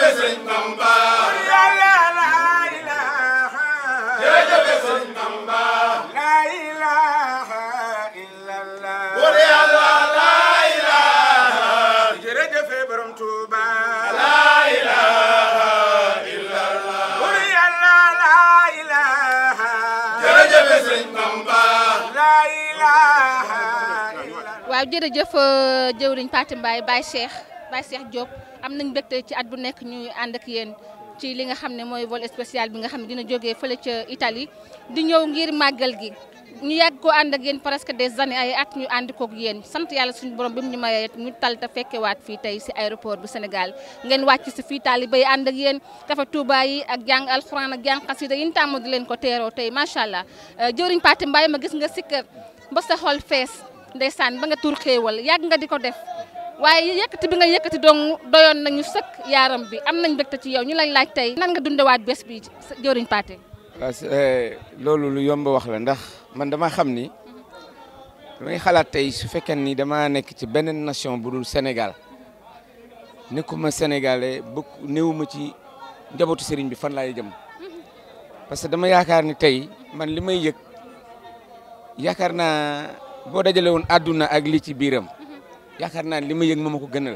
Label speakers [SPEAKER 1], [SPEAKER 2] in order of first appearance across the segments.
[SPEAKER 1] jërëjëf sëñ Bamba
[SPEAKER 2] yàlla la ilaha
[SPEAKER 1] jërëjëf sëñ Bamba
[SPEAKER 2] la ilaha illallah
[SPEAKER 1] buur yàlla la ilaha
[SPEAKER 2] jërëjëf borom Tuuba
[SPEAKER 1] la ilaha illallah
[SPEAKER 2] bur yàlla la ilaha
[SPEAKER 1] jërëjëf sëñ Bamba
[SPEAKER 2] la ilaha illallah
[SPEAKER 3] waaw jërëjëf jëwriñ Pathé Mbaye Baye Cheikh Baye Cheikh Diop am nañ mbégte ci at bu nekk ñuy ànd ak yéen ci li nga xam ne mooy vol spécial bi nga xam ne dina jógee fële ca Italie di ñëw ngir màggal gi ñu yàgg ko ànd ak yéen presque des années ay at ñu ànd kook yéen sant yàlla suñu borom bi mu ñu mayee ñu tal te fekkewaat fii tey si aéroport bu Sénégal ngeen wàcc si fii taaliba yi ànd ak yéen kafa Touba yi ak jàng alxuraan ak jàng xasida yi ñu tàmm di leen ko teeroo tey macha allah jëwriñ Pathé Mbaye ma gis nga sikkër ba sa xol fees ndeysaan ba nga tur xéewal yàgg nga di ko def waaye yëkkati bi nga yëkkati dong doyoon nañu sëkk yaaram bi am nañ mbégte ci yow ñu lay laaj tey nan nga dundewaat bés bi jëwriñ Pathé
[SPEAKER 4] waaw loolu lu yomb wax la ndax man dama xam ni damay xalaat tey su fekkee ni dama nekk ci beneen nation bu dul Sénégal nekkuma sénégalais bëgg néewuma ci njabootu sëriñ bi fan laay jëm parce que dama yaakaar ni tey man li may yëg yaakaar naa boo dajale woon àdduna ak li ci biiram yaakaar naa li ma yëg moom ma ko gënal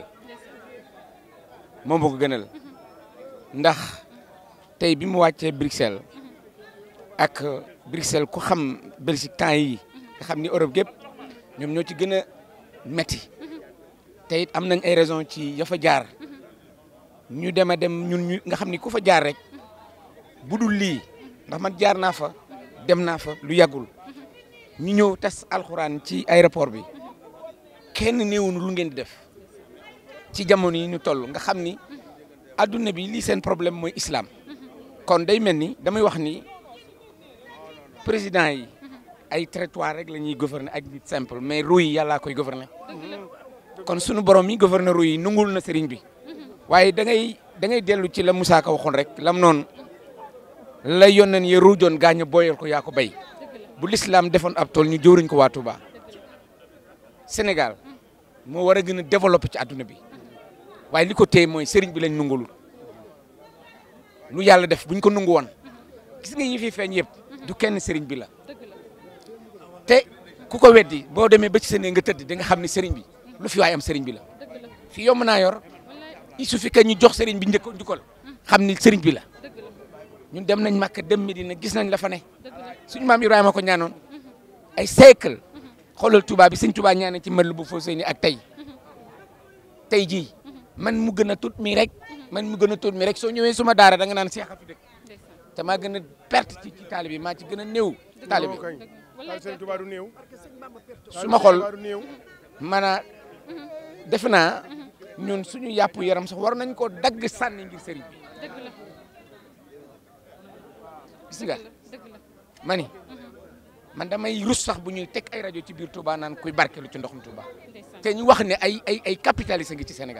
[SPEAKER 4] moom ma ko gënal ndax tey bi mu wàccee Bruxelles ak Bruxelles ku xam Belgique temps yi nga xam ni Europe gépp ñoom ñoo ci gën a metti te it am nañ ay raison ci ya fa jaar ñu dem a dem ñun ñu nga xam ni ku fa jaar rek bu dul lii ndax man jaar naa fa dem naa fa lu yàggul ñu ñëw tas alxuraan ci aéroport bi kenn néewunu lu ngeen di def ci jamono yi ñu toll nga xam ni adduna bi lii seen problème mooy islam kon day mel ni damay wax ni président yi ay territoire rek la ñuy gouverner ak nit simple mais ruu yi yàllaa koy gouverner kon sunu borom yi gouverner ruu yi nungul na sëriñ bi waaye da ngay da ngay dellu ci la Moussa Ka waxoon rek lam noonu la yónneen ya ruujoon gaañ a booyal ko yaa ko béy bu l'islam defoon ab tool ñu jóoruñ ko waa Touba Sénégal moo war a gën a développé ci adduna bi waaye li ko téye mooy sëriñ bi lañ nungulul lu yàlla def buñ ko nungu woon gis nga ñi fi feeñ yëpp du kenn sëriñ bi la te ku ko weddi boo demee ba ci seen nga tëdd di nga xam ne sëriñ bi lu fi waay am sëriñ bi la fi yomb naa yor il suffit que ñu jox sëriñ bi njëkk njukkal xam ni sëriñ bi la ñun dem nañ Makka dem Medina gis nañ la fa ne suñu maam Ibrahima ko ñaanoon ay siècle xoolal Touba bi sëñ Touba ñaane ci mën bu foo sëy ni ak tey tey jii man mu gën a tut mi rek man mu gën a tut mi rek soo ñëwee suma daara da nga naan seex a fi dëkk te maa gën a perte ci ci taalibe bi maa ci gën a néew taalibe bi
[SPEAKER 2] Sëñ Tuubaa du néew
[SPEAKER 4] su ma xool
[SPEAKER 2] Tuubaa du néew
[SPEAKER 4] maanaam defe naa ñun suñu yàpp yaram sax war nañ koo dagg sànni ngir sëriñ bi gis nga ma ni man damay rus sax bu ñuy teg ay rajo ci biir Touba naan kuy barkeelu ci ndoxum Touba te ñu wax ne ay ay ay capitalistes ngi ci Sénégal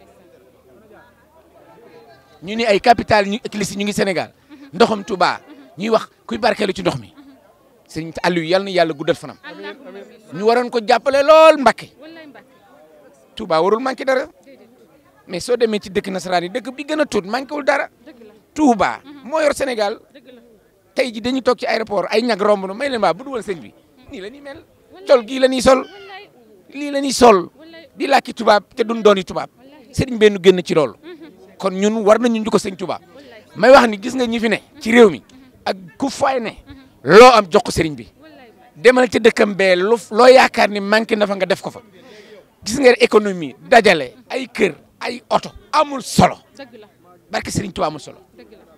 [SPEAKER 4] ñu ni ay capital ñu église ñu ngi Sénégal ndoxum Touba ñuy wax kuy barkeelu ci ndox mi sëriñ Aliou yal na yàlla guddal fanam ñu waroon ko jàppale lool Mbakke Touba warul manqué dara mais soo demee ci dëkk nasaraan yi dëkk bi gën a tuut manqué wul dara Touba moo yor Sénégal tey ji dañuy toog ci aéroport ay ñag romb na may leen baa bu duwal sëñ bi nii la ñuy mel col gii la ñuy sol lii la ñuy sol di làkki tubaab te duñ dooni tubaab sëriñ benn génn ci loolu kon ñun war nañu ñu ko sëñ tubaab may wax ni gis nga ñi fi ne ci réew mi ak ku fay ne loo am jox ko sëriñ bi demal ci dëkkam bee lu loo yaakaar ni manqué na fa nga def ko fa gis nga économie dajale ay kër ay oto amul solo barke sëriñ tubaab amul solo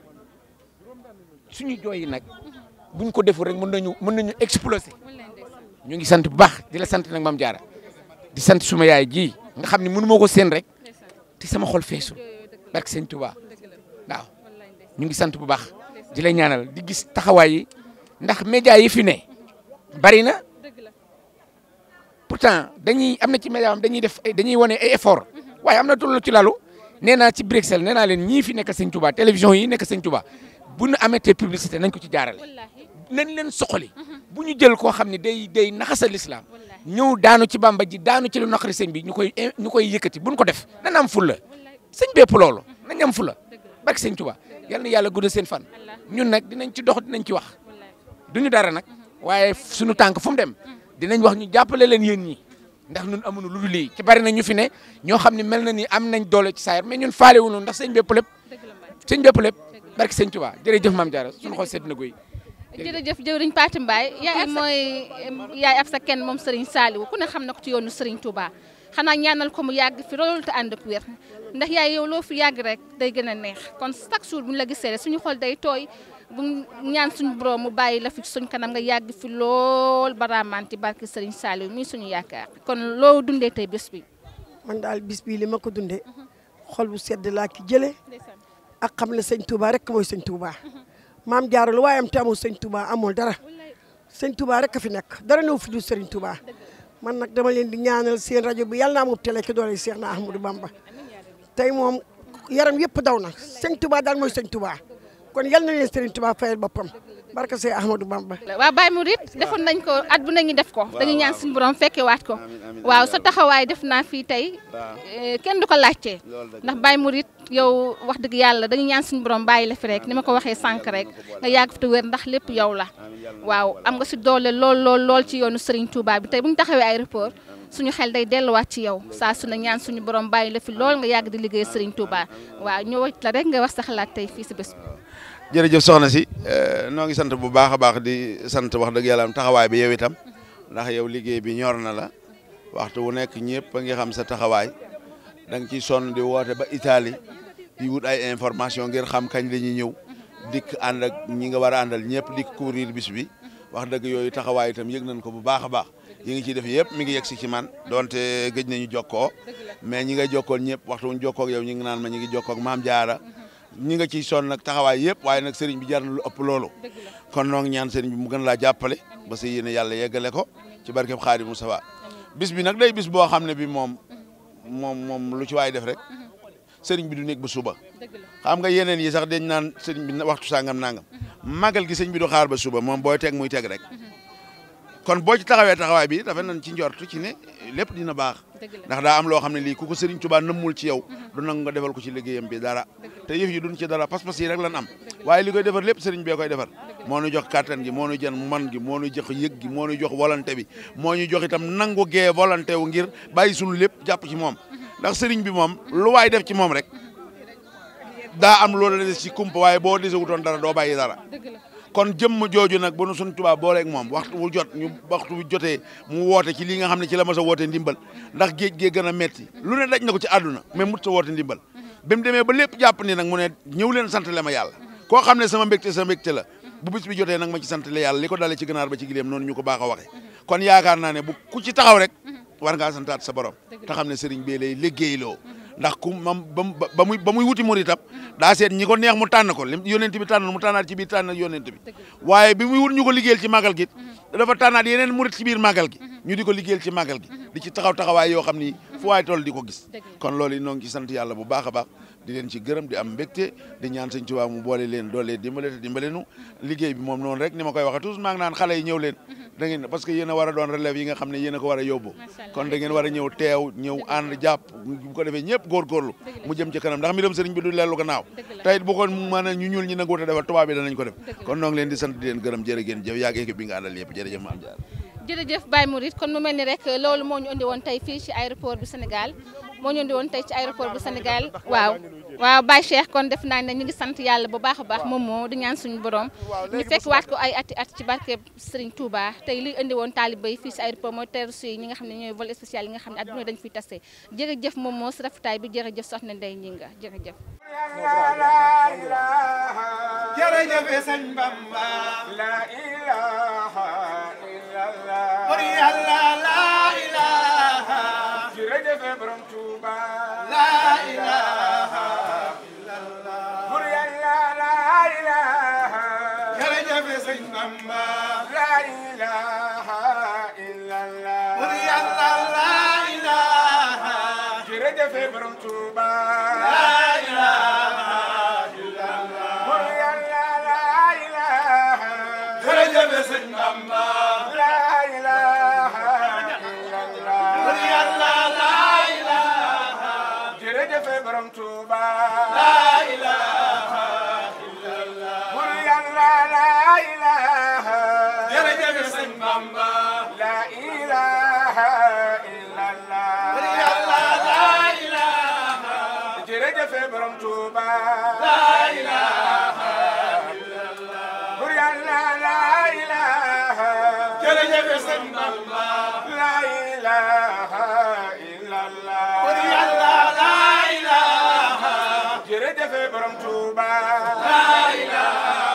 [SPEAKER 4] suñu jooy yi nag buñ ko deful rek mën nañu mën nañu exploser ñu ngi sant bu baax di la sant nag maam jaara di sant suma yaay ji nga xam ne mënu ma ko seen rek te sama xol feesul barke sëñ Tuubaa waaw ñu ngi sant bu baax di la ñaanal di gis taxawaay yi ndax média yi fi ne bari na pourtant dañuy am na ci média am dañuy def dañuy wane ay effort waaye am na tollu ci lalu nee naa ci Bruxelles nee naa leen ñii fi nekk sëñ Tuubaa télévision yi nekk sëñ Tuubaa bu ñu amatee publicité nañ ko ci jaarale nañ leen soxali bu ñu jël koo xam ne day day naxasa l'islam ñëw daanu ci bamba ji daanu ci lu naqari sëñ bi ñu koy ñu koy yëkkati buñ ko def dana am fulla sëñ bépp loolu nañ am fula barke sëñ Touba yal na yàlla guddal seen fan ñun nag dinañ ci dox dinañ ci wax duñu dara nag waaye suñu tànk fu mu dem dinañ wax ñu jàppale leen yéen ñi ndax ñun amuñu lu dul lii ci bari na ñu fi ne ñoo xam ne mel na ni am nañ doole ci saayir mais ñun faale wuñu ndax sëñ bépp lépp sëñ bépp lépp barke sëñ Touba jërëjëf maam Diarra suñu xol sedd na guy
[SPEAKER 3] jërëjëf jëwriñ Pathé Mbaye yaay mooy yaay ab sa kenn moom Serigne Saliou ku ne xam na ko ci yoonu Serigne Touba xanaa ñaanal ko mu yàgg fi loolu te ànd ak wér ndax yaay yow loo fi yàgg rek day gën a neex kon chaque jour bu ñu la gisee rek suñu xol day tooy bu ñaan suñu borom mu bàyyi la fi suñ kanam nga yàgg fi lool baraamanti barki Serigne Saliou mii suñu yaakaar kon loo dundee tey bés bi.
[SPEAKER 5] man daal bis bii li ma ko dundee xol bu sedd laa ki jëlee ak xam ne sëñ Touba rek mooy sëñ Touba maam Diarra lu waaye am te amul sëñ Touba amul dara sëñ Touba rek a fi nekk dara ñëw fi du Serigne Touba man nag dama leen di ñaanal seen rajo bi yàlla naa moom télé ki doole Cheikh na Ahmadou Bamba tey moom yaram yëpp daw na sëñ Touba daal mooy sëñ Touba kon yal na leen Serigne Touba fayal boppam barka Cheikh Ahmadou Bamba.
[SPEAKER 3] waaw Baye Mouride defoon nañ ko at bu nañu def ko dañuy ñaan suñu borom fekke waat ko waaw sa taxawaay def naa fii tey kenn du ko laajtee ndax Baye Mouride yow wax dëgg yàlla dañuy ñaan suñu borom bàyyi la fi rek ni ma ko waxee sànq rek nga yàgg fi te wér ndax lépp yow la waaw am nga si doole lool lool lool ci yoonu Serigne Touba bi tey bu ñu taxawee aéroport suñu xel day delluwaat ci yow saa su ne ñaan suñu borom bàyyi la fi lool nga yàgg di liggéey Serigne Touba waaw ñëwaat la rek nga wax sa xalaat tey fii si bés bi.
[SPEAKER 6] jërëjëf soxna si noo ngi sant bu baax a baax di sant wax dëgg yàlla am taxawaay bi yow itam ndax yow liggéey bi ñor na la waxtu wu nekk ñëpp a ngi xam sa taxawaay da nga ciy sonn di woote ba Italie di wut ay information ngir xam kañ la ñuy ñëw dikk ànd ak ñi nga war a àndal ñëpp dikk couvrir bis bi wax dëgg yooyu taxawaay itam yëg nañ ko bu baax a baax yi ngi ciy def yëpp mi ngi yegg si ci man donte gëj nañu jokkoo mais ñi nga jokkoon ñëpp waxtu wuñ jokkoo ak yow ñi ngi naan ma ñi ngi jokkoo ak maam Diarra ñi nga ciy sonn nag taxawaay yëpp waaye nag sëriñ bi jar na lu ëpp loolu kon noo ngi ñaan sëriñ bi mu gën laa jàppale ba sa yéene yàlla yeggale ko ci barkeb Xaadimu Mustafaa bis bi nag day bis boo xam ne bi moom moom moom lu ci waay def rek sëriñ bi du nekk ba suba xam nga yeneen yi sax dañ naan sëriñ bi waxtu sangam nangam magal gi sëriñ bi du xaar ba suba moom booy teg muy teg rek kon boo ci taxawee taxawaay bi dafa nañ ci njortu ci ne lépp dina baax ndax daa am loo xam ne lii ku ko Serigne Touba nëmmul ci yow du nangu nga defal ko ci liggéeyam bi dara te yëf yi duñ ci dara pas-pas yi rek lan am waaye li koy defar lépp Serigne bee koy defar moo ñu jox kàttan gi moo ñu jën man gi moo ñu jox yëg gi moo ñu jox volonté bi moo ñu jox itam nangu gee volonté wu ngir bàyyi suñu lépp jàpp ci moom ndax Serigne bi moom lu waay def ci moom rek daa am loolu la des ci kumpa waaye boo desewutoon dara doo bàyyi dara kon jëmm jooju nag bu nu suñ tubaab booleeg moom waxtu wu jot ñu waxtu wu jotee mu woote ci li nga xam ne ci la mas a woote ndimbal ndax géej gee gën a metti lu ne daj na ko ci àdduna mais mut sa woote ndimbal ba mu demee ba lépp jàpp ni nag mu ne ñëw leen santale ma yàlla koo xam ne sama mbégte sa mbégte la bu bis bi jotee nag ma ci santale yàlla li ko dalee ci ganaar ba ci gileem noonu ñu ko baax a waxe kon yaakaar naa ne bu ku ci taxaw rek war ngaa santaat sa borom te xam ne sëriñ bee lay liggéeyloo ndax ku mam ba muy ba muy wuti murit itam daa seet ñi ko neex mu tànn ko lim yonent bi tànn mu tànnaat ci biir tànn yonent bi waaye bi muy wut ñu ko liggéeyal ci màggal gi dafa tànnaat yeneen murit ci biir màggal gi ñu di ko liggéeyal ci màggal gi di ci taxaw taxawaay yoo xam ni fu waay toll di ko gis kon loolu noo ngi ci sant yàlla bu baax a baax di leen ci gërëm di am mbégte di ñaan sëñ Tuubaa mu boole leen doole dimbale te dimbale nu liggéey bi moom noonu rek ni ma koy waxee toujours maa ngi naan xale yi ñëw leen da ngeen parce que yéen a war a doon relève yi nga xam ne yéen a ko war a yóbbu kon da ngeen war a ñëw teew ñëw ànd jàpp bu ko defee ñëpp góorgóorlu mu jëm ci kanam ndax mbiram sëriñ bi du leelu gannaaw tey bu ko mën a ñu ñuul ñi nanguute defal tubaab bi danañ ko def kon noo ngi leen di sant di leen gërëm jërë ngeen jëf yaag équipe bi nga àndal yëpp jërëjëf maam jaar
[SPEAKER 3] jërëjëf Baye Mouride kon mu mel ni rek loolu moo ñu indi woon tey fii ci aéroport bu Sénégal moo ñu indi woon tey ci aéroport bu Sénégal waaw waaw Baye Cheikh kon def naa ne ñu ngi sant yàlla bu baax a baax moom moo di ñaan suñu borom ñu fekk waat ko ay ati at ci barke Serigne Touba tey li indi woon taaliba yi fii ci aéroport mooy teeru si ñi nga xam ne ñooy vol spécial yi nga xam ne adduna dañ fiy tase jërëjëf moom moo si rafetaay bi jërëjëf soxna Ndeye Gningue jërëjëf
[SPEAKER 1] jërëjëf sëñ Bamba
[SPEAKER 2] la ilaha illallah
[SPEAKER 1] bur yàlla la ilaha
[SPEAKER 2] jërëjëf borom Touba
[SPEAKER 1] la ilaha
[SPEAKER 2] bur yàlla la ilaha
[SPEAKER 1] jërëjëf sëñ Bamba
[SPEAKER 2] la ilaha illallah
[SPEAKER 1] bur yàlla la ilaha
[SPEAKER 2] jërëjëf borom Touba
[SPEAKER 1] la ilaha
[SPEAKER 2] bur yàlla la ilaha
[SPEAKER 1] jërëjëf sëñ Bamba
[SPEAKER 2] la ilaha illallah
[SPEAKER 1] bur yàlla la ilaha
[SPEAKER 2] jërëjëf borom Touba
[SPEAKER 1] La ilaha illallah.
[SPEAKER 2] bur yàlla la ilaha
[SPEAKER 1] Jërëjëf sëñ Bamba.
[SPEAKER 2] la ilaha illallah
[SPEAKER 1] Yàlla la ilaha.
[SPEAKER 2] jërëjëf borom Touba
[SPEAKER 1] La ilaha illallah.
[SPEAKER 2] bur yàlla la ilaha
[SPEAKER 1] Jërëjëf sëñ Bamba.
[SPEAKER 2] la ilaha illallah
[SPEAKER 1] Yàlla la ilaha.
[SPEAKER 2] jërëjëf borom Touba
[SPEAKER 1] La ilaha